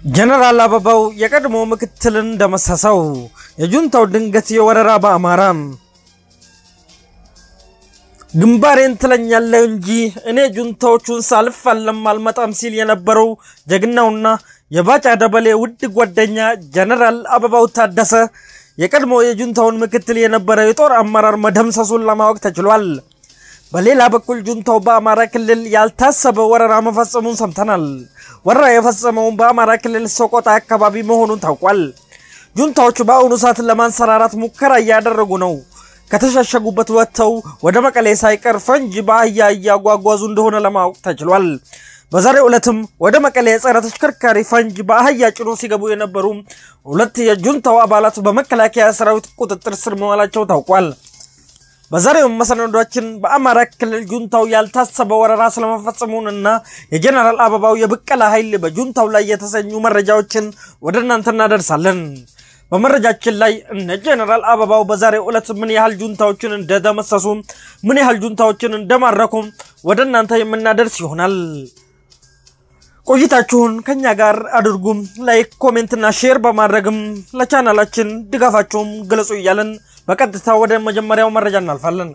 ጀነራል አበባው የቀድሞ ምክትልን ደመሰሰው። የጁንታው ድንገት የወረራ በአማራ ግንባሬን ትለኛለህ እንጂ እኔ ጁንታዎቹን ሳልፋለም አልመጣም ሲል የነበረው ጀግናውና የባጫ ደበሌ ውድ ጓደኛ ጀነራል አበባው ታደሰ የቀድሞ የጁንታውን ምክትል የነበረ የጦር አመራር መደምሰሱን ለማወቅ ተችሏል። በሌላ በኩል ጁንታው በአማራ ክልል ያልታሰበ ወረራ መፈጸሙን ሰምተናል። ወረራ የፈጸመውን በአማራ ክልል ሰቆጣ አካባቢ መሆኑን ታውቋል። ጁንታዎቹ በአሁኑ ሰዓት ለማንሰራራት ሙከራ እያደረጉ ነው። ከተሸሸጉበት ወጥተው ወደ መቀሌ ሳይቀር ፈንጅ በአህያ እያጓጓዙ እንደሆነ ለማወቅ ተችሏል። በዛሬው ዕለትም ወደ መቀሌ የጸረ ተሽከርካሪ ፈንጅ በአህያ ጭኖ ሲገቡ የነበሩ ሁለት የጁንታው አባላት በመከላከያ ሰራዊት ቁጥጥር ስር መዋላቸው ታውቋል። በዛሬው መሰናዷችን በአማራ ክልል ጁንታው ያልታሰበ ወረራ ስለመፈጸሙንና የጀነራል አበባው የብቀላ ኃይል በጁንታው ላይ የተሰኙ መረጃዎችን ወደ እናንተ እናደርሳለን። በመረጃችን ላይ እነ ጀነራል አበባው በዛሬው ዕለት ምን ያህል ጁንታዎችን እንደደመሰሱ፣ ምን ያህል ጁንታዎችን እንደማረኩ ወደ እናንተ የምናደርስ ይሆናል። ቆይታችሁን ከኛ ጋር አድርጉም። ላይክ፣ ኮሜንትና ሼር በማድረግም ለቻናላችን ድጋፋችሁም ግለጹ እያለን በቀጥታ ወደ መጀመሪያው መረጃ እናልፋለን።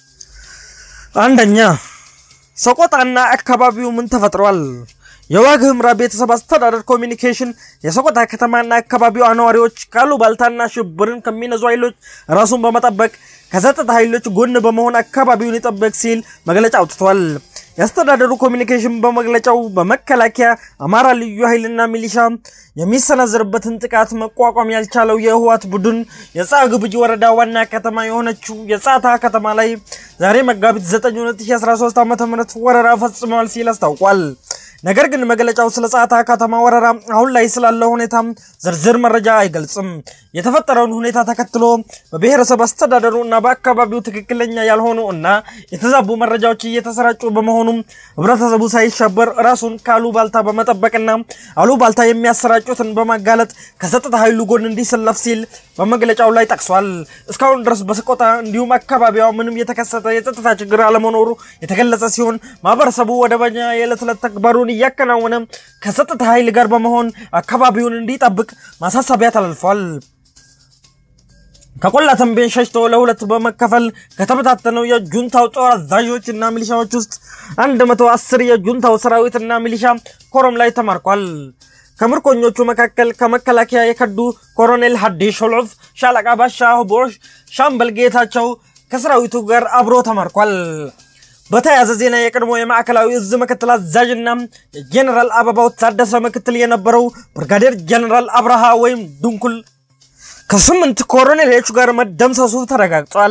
አንደኛ ሰቆጣና አካባቢው ምን ተፈጥሯል? የዋግ ኽምራ ቤተሰብ አስተዳደር ኮሚኒኬሽን የሰቆጣ ከተማና አካባቢው ነዋሪዎች ካሉባልታና ሽብርን ከሚነዙ ኃይሎች ራሱን በመጠበቅ ከጸጥታ ኃይሎች ጎን በመሆን አካባቢውን ይጠበቅ ሲል መግለጫ አውጥቷል። የአስተዳደሩ ኮሚኒኬሽን በመግለጫው በመከላከያ አማራ ልዩ ኃይልና ሚሊሻ የሚሰነዝርበትን ጥቃት መቋቋም ያልቻለው የህወሓት ቡድን የጻግብጂ ወረዳ ዋና ከተማ የሆነችው የጻታ ከተማ ላይ ዛሬ መጋቢት 9 2013 ዓ ም ወረራ ፈጽመዋል ሲል አስታውቋል። ነገር ግን መግለጫው ስለ ጻታ ከተማ ወረራ አሁን ላይ ስላለው ሁኔታ ዝርዝር መረጃ አይገልጽም። የተፈጠረውን ሁኔታ ተከትሎ በብሔረሰብ አስተዳደሩ እና በአካባቢው ትክክለኛ ያልሆኑ እና የተዛቡ መረጃዎች እየተሰራጩ በመሆኑም ህብረተሰቡ ሳይሸበር ራሱን ከአሉባልታ በመጠበቅና አሉባልታ የሚያሰራጩትን በማጋለጥ ከጸጥታ ኃይሉ ጎን እንዲሰለፍ ሲል በመግለጫው ላይ ጠቅሷል። እስካሁን ድረስ በሰቆጣ እንዲሁም አካባቢዋ ምንም የተከሰተ የጸጥታ ችግር አለመኖሩ የተገለጸ ሲሆን ማህበረሰቡ ወደበኛ የዕለት ዕለት ተግባሩን እያከናወነ ከጸጥታ ኃይል ጋር በመሆን አካባቢውን እንዲጠብቅ ማሳሰቢያ ተላልፏል። ከቆላ ተንቤን ሸሽቶ ለሁለት በመከፈል ከተበታተነው የጁንታው ጦር አዛዦች እና ሚሊሻዎች ውስጥ 110 የጁንታው ሰራዊትና ሚሊሻ ኮረም ላይ ተማርኳል። ከምርኮኞቹ መካከል ከመከላከያ የከዱ ኮሎኔል ሀዲሽ ሾሎፍ፣ ሻለቃ ባሻ ቦሽ፣ ሻምበል ጌታቸው ከሰራዊቱ ጋር አብሮ ተማርኳል። በተያያዘ ዜና የቀድሞ የማዕከላዊ እዝ ምክትል አዛዥና የጄኔራል አበባው ታደሰ ምክትል የነበረው ብርጋዴር ጄኔራል አብርሃ ወይም ድንኩል ከስምንት ኮሎኔሎች ጋር መደምሰሱ ተረጋግጧል።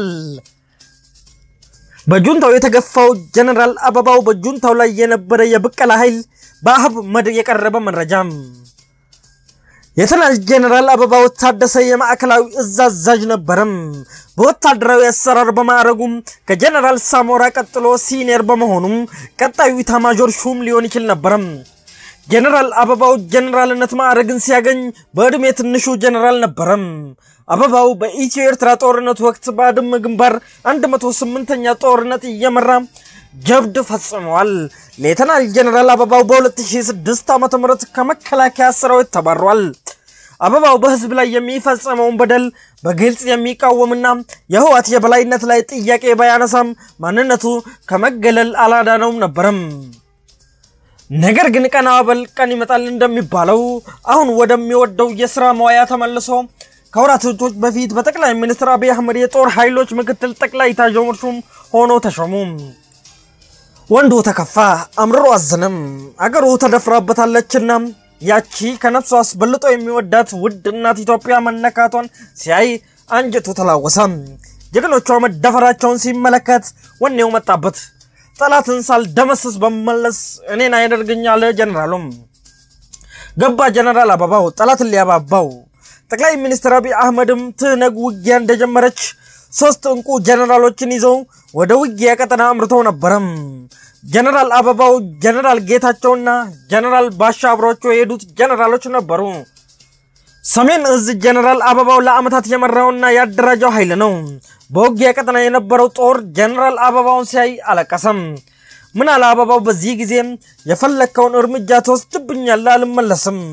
በጁንታው የተገፋው ጄኔራል አበባው በጁንታው ላይ የነበረ የብቀላ ኃይል በአህመድ የቀረበ መረጃም የትናንት ጄኔራል አበባው ታደሰ የማዕከላዊ እዝ አዛዥ ነበረም። በወታደራዊ አሰራር በማዕረጉም ከጄኔራል ሳሞራ ቀጥሎ ሲኒየር በመሆኑም ቀጣዩ ኢታማዦር ሹም ሊሆን ይችል ነበረም። ጄኔራል አበባው ጄኔራልነት ማዕረግን ሲያገኝ በዕድሜ ትንሹ ጄኔራል ነበረም። አበባው በኢትዮ ኤርትራ ጦርነት ወቅት በአድመ ግንባር 108ኛ ጦርነት እየመራ ጀብድ ፈጽመዋል። ሌተናል ጄኔራል አበባው በ2006 ዓ ም ከመከላከያ ሰራዊት ተባሯል። አበባው በህዝብ ላይ የሚፈጸመውን በደል በግልጽ የሚቃወምና የህወሓት የበላይነት ላይ ጥያቄ ባያነሳም ማንነቱ ከመገለል አላዳነውም ነበረም። ነገር ግን ቀና በል ቀን ይመጣል እንደሚባለው አሁን ወደሚወደው የሥራ መዋያ ተመልሶ ከወራቶች በፊት በጠቅላይ ሚኒስትር አብይ አህመድ የጦር ኃይሎች ምክትል ጠቅላይ ኤታማዦር ሹም ሆኖ ተሾሙ። ወንዱ ተከፋ፣ አምርሮ አዘነም። አገሩ ተደፍራበታለችና ያቺ ከነፍሱ አስበልጦ የሚወዳት ውድ እናት ኢትዮጵያ መነካቷን ሲያይ አንጀቱ ተላወሰ። ጀግኖቿ መደፈራቸውን ሲመለከት ወኔው መጣበት። ጠላትን ሳልደመስስ በመለስ እኔን አያደርገኛል ጀነራሉም ገባ። ጀነራል አበባው ጠላትን ሊያባባው ጠቅላይ ሚኒስትር አብይ አህመድም ትነግ ውጊያ እንደጀመረች ሶስት እንቁ ጀነራሎችን ይዘው ወደ ውጊያ ቀጠና አምርተው ነበረም። ጀነራል አበባው፣ ጀነራል ጌታቸውና ጀነራል ባሻ አብሯቸው የሄዱት ጀነራሎች ነበሩ። ሰሜን እዝ ጀነራል አበባው ለዓመታት የመራውና ያደራጀው ኃይል ነው። በውጊያ ቀጠና የነበረው ጦር ጀነራል አበባውን ሲያይ አለቀሰም። ምን አለ አበባው በዚህ ጊዜ የፈለግከውን እርምጃ ትወስድብኛለህ፣ አልመለስም።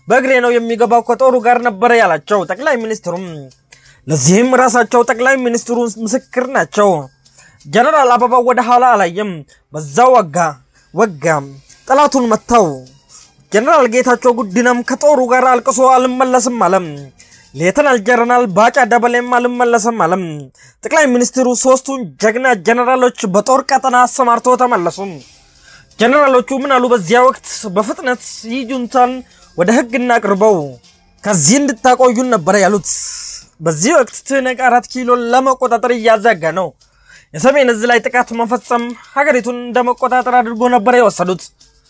በእግሬ ነው የሚገባው ከጦሩ ጋር ነበረ ያላቸው ጠቅላይ ሚኒስትሩም ለዚህም ራሳቸው ጠቅላይ ሚኒስትሩ ምስክር ናቸው። ጀነራል አበባው ወደ ኋላ አላየም። በዛው ወጋ ወጋ ጠላቱን መታው። ጀነራል ጌታቸው ጉዲናም ከጦሩ ጋር አልቅሶ አልመለስም አለም። ሌተናል ጀነራል ባጫ ደበሌም አልመለስም አለም። ጠቅላይ ሚኒስትሩ ሶስቱን ጀግና ጀነራሎች በጦር ቀጠና አሰማርቶ ተመለሱ። ጀነራሎቹ ምን አሉ? በዚያ ወቅት በፍጥነት ይህ ጁንታን ወደ ህግ እናቅርበው ከዚህ እንድታቆዩን ነበረ ያሉት። በዚህ ወቅት ትህነግ አራት ኪሎ ለመቆጣጠር እያዘጋ ነው። የሰሜን እዝ ላይ ጥቃት መፈጸም ሀገሪቱን እንደ መቆጣጠር አድርጎ ነበር የወሰዱት።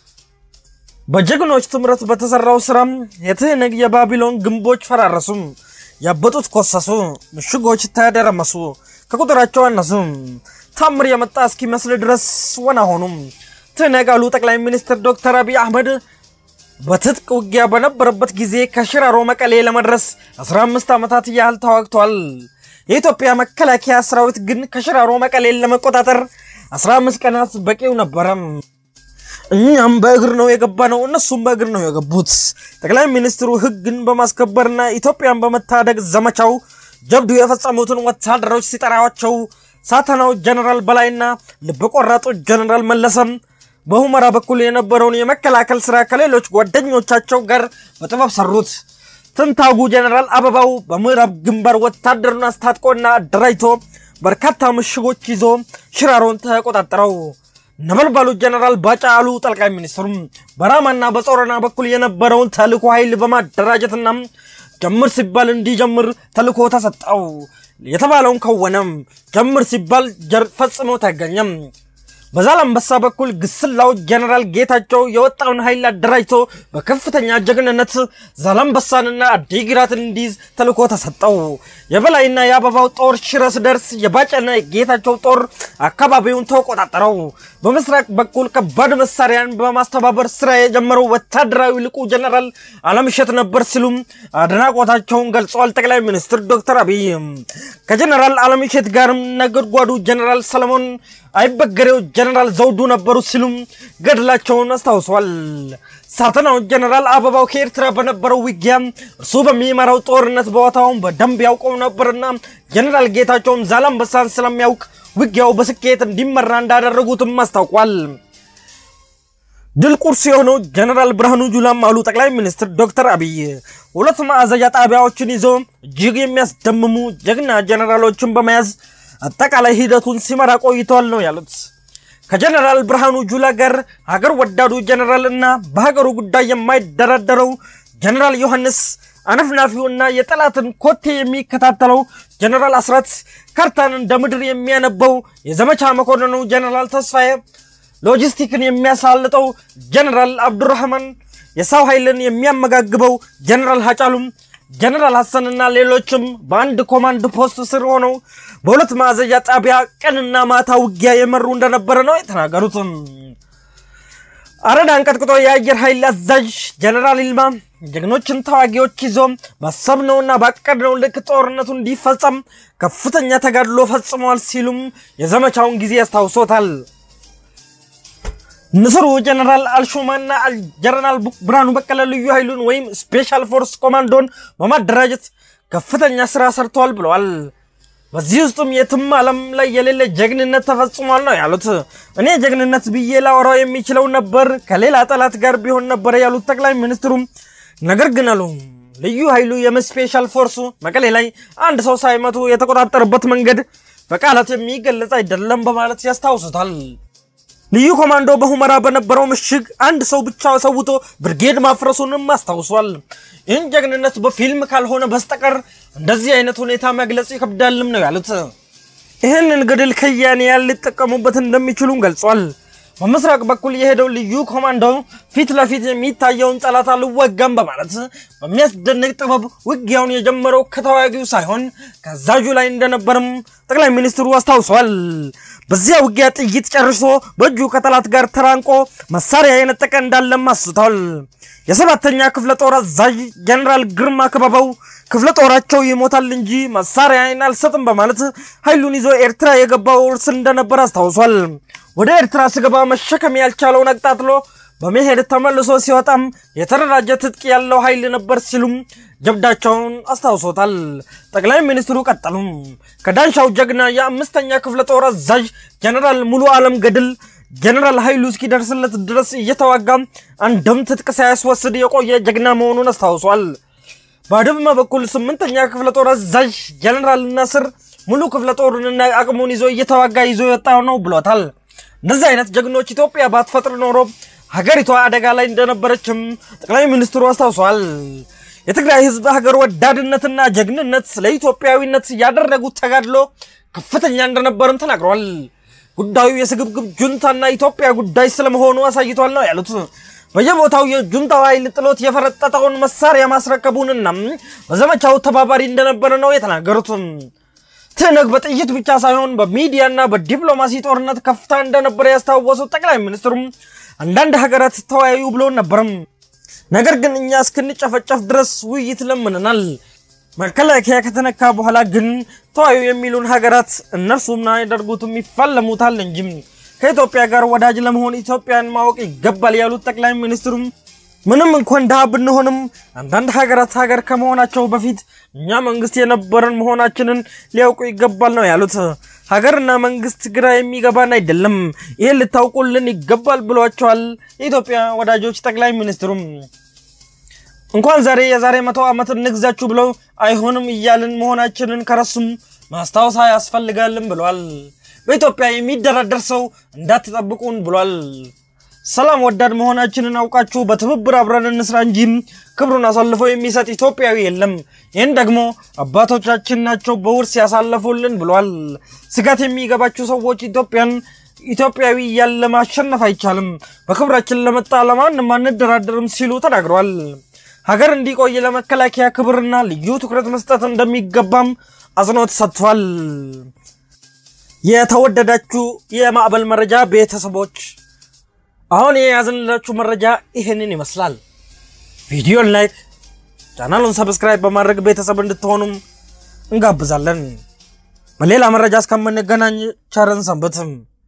በጀግኖች ትምረት በተሰራው ስራም የትህነግ የባቢሎን ግንቦች ፈራረሱ፣ ያበጡት ኮሰሱ፣ ምሽጎች ተደረመሱ፣ ከቁጥራቸው አነሱ። ታምር የመጣ እስኪመስል ድረስ ወና ሆኑም። ትህነግ አሉ ጠቅላይ ሚኒስትር ዶክተር አብይ አህመድ በትጥቅ ውጊያ በነበረበት ጊዜ ከሽራሮ መቀሌ ለመድረስ 15 ዓመታት ያህል ተዋግቷል። የኢትዮጵያ መከላከያ ሰራዊት ግን ከሽራሮ መቀሌን ለመቆጣጠር 15 ቀናት በቂው ነበረም። እኛም በእግር ነው የገባ ነው፣ እነሱም በእግር ነው የገቡት። ጠቅላይ ሚኒስትሩ ህግን በማስከበርና ኢትዮጵያን በመታደግ ዘመቻው ጀብዱ የፈጸሙትን ወታደሮች ሲጠራቸው ሳተናው ጀነራል በላይና ልብ ቆራጡ ጀነራል መለሰም በሁመራ በኩል የነበረውን የመከላከል ስራ ከሌሎች ጓደኞቻቸው ጋር በጥበብ ሰሩት። ትንታጉ ጀነራል አበባው በምዕራብ ግንባር ወታደሩን አስታጥቆና አደራጅቶ በርካታ ምሽጎች ይዞ ሽራሮን ተቆጣጠረው። ነበልባሉ ጀነራል ባጫ አሉ ጠቅላይ ሚኒስትሩም በራማና በጾረና በኩል የነበረውን ተልእኮ ኃይል በማደራጀትና ጀምር ሲባል እንዲጀምር ተልእኮ ተሰጠው። የተባለውን ከወነም። ጀምር ሲባል ፈጽሞ ተገኘም። በዛላምበሳ በኩል ግስላው ጀነራል ጌታቸው የወጣውን ኃይል አደራጅቶ በከፍተኛ ጀግንነት ዛላምበሳንና አዲግራትን እንዲይዝ ተልእኮ ተሰጠው። የበላይና የአበባው ጦር ሽረ ሲደርስ የባጨና የጌታቸው ጦር አካባቢውን ተቆጣጠረው። በምስራቅ በኩል ከባድ መሳሪያን በማስተባበር ስራ የጀመረው ወታደራዊ ልቁ ጀነራል አለምሸት ነበር ሲሉም አድናቆታቸውን ገልጸዋል። ጠቅላይ ሚኒስትር ዶክተር አብይ ከጀነራል አለምሸት ጋርም ነጎድጓዱ ጀነራል ሰለሞን አይበገሬው ጀነራል ዘውዱ ነበሩ ሲሉም ገድላቸውን አስታውሷል። ሳተናው ጀነራል አበባው ከኤርትራ በነበረው ውጊያ እርሱ በሚመራው ጦርነት ቦታውን በደንብ ያውቀው ነበርና ጀነራል ጌታቸውም ዛላምበሳን ስለሚያውቅ ውጊያው በስኬት እንዲመራ እንዳደረጉትም አስታውቋል። ድል ቁርስ የሆነው ጀነራል ብርሃኑ ጁላም አሉ ጠቅላይ ሚኒስትር ዶክተር አብይ ሁለት ማዕዘዣ ጣቢያዎችን ይዞ እጅግ የሚያስደምሙ ጀግና ጀነራሎችን በመያዝ አጠቃላይ ሂደቱን ሲመራ ቆይተዋል ነው ያሉት። ከጀነራል ብርሃኑ ጁላ ጋር ሀገር ወዳዱ ጀነራል እና በሀገሩ ጉዳይ የማይደራደረው ጀነራል ዮሐንስ አነፍናፊውና የጠላትን ኮቴ የሚከታተለው ጀነራል አስራት ካርታን እንደ ምድር የሚያነበው የዘመቻ መኮንኑ ጀነራል ተስፋዬ ሎጂስቲክን የሚያሳልጠው ጀነራል አብዱራህማን የሰው ኃይልን የሚያመጋግበው ጀነራል ሀጫሉም ጀነራል ሐሰንና ሌሎችም በአንድ ኮማንድ ፖስት ስር ሆነው በሁለት ማዕዘዣ ጣቢያ ቀንና ማታ ውጊያ የመሩ እንደነበረ ነው የተናገሩትም። አረዳን ቀጥቅጦ የአየር ኃይል አዛዥ ጀነራል ይልማ ጀግኖችን ተዋጊዎች ይዞ ባሰብነውና ባቀድነው ልክ ጦርነቱ እንዲፈጸም ከፍተኛ ተጋድሎ ፈጽመዋል ሲሉም የዘመቻውን ጊዜ ያስታውሶታል። ንስሩ ጀነራል አልሹማና ጀነራል ብርሃኑ በቀለ ልዩ ኃይሉን ወይም ስፔሻል ፎርስ ኮማንዶን በማደራጀት ከፍተኛ ስራ ሰርተዋል ብለዋል። በዚህ ውስጥም የትም ዓለም ላይ የሌለ ጀግንነት ተፈጽሟል ነው ያሉት። እኔ ጀግንነት ብዬ ላወራው የሚችለው ነበር ከሌላ ጠላት ጋር ቢሆን ነበር ያሉት ጠቅላይ ሚኒስትሩም፣ ነገር ግን አሉ ልዩ ኃይሉ የስፔሻል ፎርሱ መቀሌ ላይ አንድ ሰው ሳይመቱ የተቆጣጠረበት መንገድ በቃላት የሚገለጽ አይደለም በማለት ያስታውሱታል። ልዩ ኮማንዶ በሁመራ በነበረው ምሽግ አንድ ሰው ብቻ ሰውቶ ብርጌድ ማፍረሱንም አስታውሷል። ይህን ጀግንነት በፊልም ካልሆነ በስተቀር እንደዚህ አይነት ሁኔታ መግለጽ ይከብዳልም ነው ያሉት። ይህንን ገድል ከያንያን ሊጠቀሙበት እንደሚችሉም ገልጿል። በምስራቅ በኩል የሄደው ልዩ ኮማንዶ ፊት ለፊት የሚታየውን ጠላት አልወጋም በማለት በሚያስደንቅ ጥበብ ውጊያውን የጀመረው ከተዋጊው ሳይሆን ከአዛዡ ላይ እንደነበርም ጠቅላይ ሚኒስትሩ አስታውሷል። በዚያ ውጊያ ጥይት ጨርሶ በእጁ ከጠላት ጋር ተራንቆ መሳሪያ የነጠቀ እንዳለም አስቷል። የሰባተኛ ክፍለ ጦር አዛዥ ጀነራል ግርማ ክበበው ክፍለ ጦራቸው ይሞታል እንጂ መሳሪያን አልሰጥም በማለት ኃይሉን ይዞ ኤርትራ የገባው እርስ እንደነበር አስታውሷል። ወደ ኤርትራ ስገባ መሸከም ያልቻለውን አቅጣጥሎ በመሄድ ተመልሶ ሲወጣም የተደራጀ ትጥቅ ያለው ኃይል ነበር ሲሉም ጀብዳቸውን አስታውሶታል። ጠቅላይ ሚኒስትሩ ቀጠሉም ከዳንሻው ጀግና የአምስተኛ ክፍለ ጦር አዛዥ ጀነራል ሙሉ ዓለም ገድል ጀነራል ኃይሉ እስኪደርስለት ድረስ እየተዋጋ አንድም ትጥቅ ሳያስወስድ የቆየ ጀግና መሆኑን አስታውሷል። በአድማ በኩል ስምንተኛ ክፍለ ጦር አዛዥ ጀነራል ናስር ሙሉ ክፍለ ጦሩንና አቅሙን ይዞ እየተዋጋ ይዞ የወጣው ነው ብሎታል። እነዚህ አይነት ጀግኖች ኢትዮጵያ ባትፈጥር ኖሮ ሀገሪቷ አደጋ ላይ እንደነበረችም ጠቅላይ ሚኒስትሩ አስታውሰዋል። የትግራይ ህዝብ ሀገር ወዳድነትና ጀግንነት ለኢትዮጵያዊነት ያደረጉት ተጋድሎ ከፍተኛ እንደነበርም ተናግረዋል። ጉዳዩ የስግብግብ ጁንታና ኢትዮጵያ ጉዳይ ስለመሆኑ አሳይቷል ነው ያሉት። በየቦታው የጁንታው ኃይል ጥሎት የፈረጠጠውን መሳሪያ ማስረከቡንና በዘመቻው ተባባሪ እንደነበረ ነው የተናገሩት። ትነግ በጥይት ብቻ ሳይሆን በሚዲያና በዲፕሎማሲ ጦርነት ከፍታ እንደነበረ ያስታወሱት ጠቅላይ ሚኒስትሩም አንዳንድ ሀገራት ተወያዩ ብሎ ነበርም። ነገር ግን እኛ እስክንጨፈጨፍ ድረስ ውይይት ለምንናል። መከላከያ ከተነካ በኋላ ግን ተወያዩ የሚሉን ሀገራት እነርሱም ያደርጉትም ይፋለሙታል እንጂ ከኢትዮጵያ ጋር ወዳጅ ለመሆን ኢትዮጵያን ማወቅ ይገባል ያሉት ጠቅላይ ሚኒስትሩም ምንም እንኳን ድሃ ብንሆንም አንዳንድ ሀገራት ሀገር ከመሆናቸው በፊት እኛ መንግስት የነበረን መሆናችንን ሊያውቁ ይገባል ነው ያሉት። ሀገርና መንግስት ግራ የሚገባን አይደለም፣ ይህን ልታውቁልን ይገባል ብሏቸዋል የኢትዮጵያ ወዳጆች ጠቅላይ ሚኒስትሩም እንኳን ዛሬ የዛሬ መቶ ዓመት እንግዛችሁ ብለው አይሆንም እያልን መሆናችንን ከረሱም ማስታወሳ ያስፈልጋልን ብሏል። በኢትዮጵያ የሚደራደር ሰው እንዳትጠብቁን ብሏል። ሰላም ወዳድ መሆናችንን አውቃችሁ በትብብር አብረን እንስራ እንጂ ክብሩን አሳልፎ የሚሰጥ ኢትዮጵያዊ የለም። ይህን ደግሞ አባቶቻችን ናቸው በውርስ ያሳለፉልን ብሏል። ስጋት የሚገባችሁ ሰዎች ኢትዮጵያን ኢትዮጵያዊ እያለ ማሸነፍ አይቻልም፣ በክብራችን ለመጣ ለማንም አንደራደርም ሲሉ ተናግረዋል። ሀገር እንዲቆይ ለመከላከያ ክብርና ልዩ ትኩረት መስጠት እንደሚገባም አጽንኦት ሰጥቷል። የተወደዳችሁ የማዕበል መረጃ ቤተሰቦች አሁን የያዝንላችሁ መረጃ ይህንን ይመስላል። ቪዲዮን ላይክ፣ ቻናሉን ሰብስክራይብ በማድረግ ቤተሰብ እንድትሆኑም እንጋብዛለን። በሌላ መረጃ እስከምንገናኝ ቸርን ሰንብትም።